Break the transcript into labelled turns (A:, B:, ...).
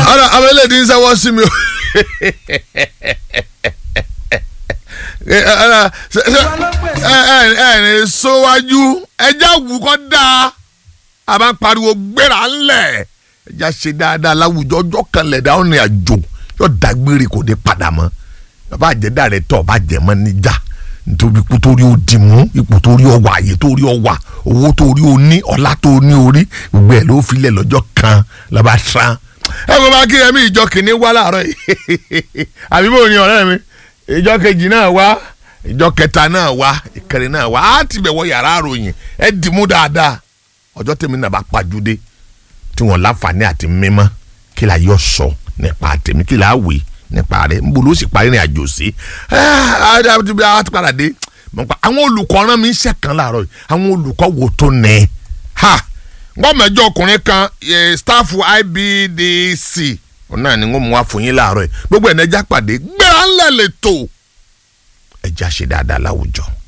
A: ọ̀rọ̀ àwọn eléyìí ń sẹ́wọ́ sí mi o ẹ̀ẹ́n sọ́wájú ẹja wù kọ́ dáa a máa ń pariwo gbéra ńlẹ̀ ẹja ṣe dáadáa láwùjọ ọjọ́ kan lẹ̀dá ọ̀nà àjò yóò dágbére kò ní padà mọ́ bàbá àjẹdá rẹ tọ́ ọba jẹ̀mọ́ níjà nítorí ipò tó rí o dì mú ipò tó rí ọ wà àyè tó rí ọ wà owó tó rí o ní ọlá tó ní orí gbogbo ẹ̀ ló filẹ̀ lọ́jọ́ kan lọ́ba sàn ẹ kò bá kí ẹmí ìjọ kìíní wá láàárọ̀ yìí àbí bò ní ọ̀rẹ́ mi ìjọ kejì náà wá ìjọ kẹta náà wá ìkẹrin náà wá á ti bẹ̀ wọ yàrá àròyìn ẹ dì mú dáadáa ọjọ́ tèmi náà bá pàjùdé tí wọ́n láǹfààní àti mímọ́ kí la yọ sọ nípa tèmi kí la wè nípa rẹ̀ nbọ ló sì parí ní àjò sí ẹ ti padà dé àwọn olùkọ́ rán mi ń ṣẹ̀kan láàárọ̀ yìí àwọn olùkọ́ wo tó nẹ ha wọ́n mẹ́jọ ọkùnrin kan staff IBDC náà ni wọ́n mú wá fún yín láàárọ̀ yìí gbogbo ẹ̀ nẹ́jà pàdé gbéra ńlẹ̀ lè tó ẹ̀já ṣe dáadáa láwùjọ.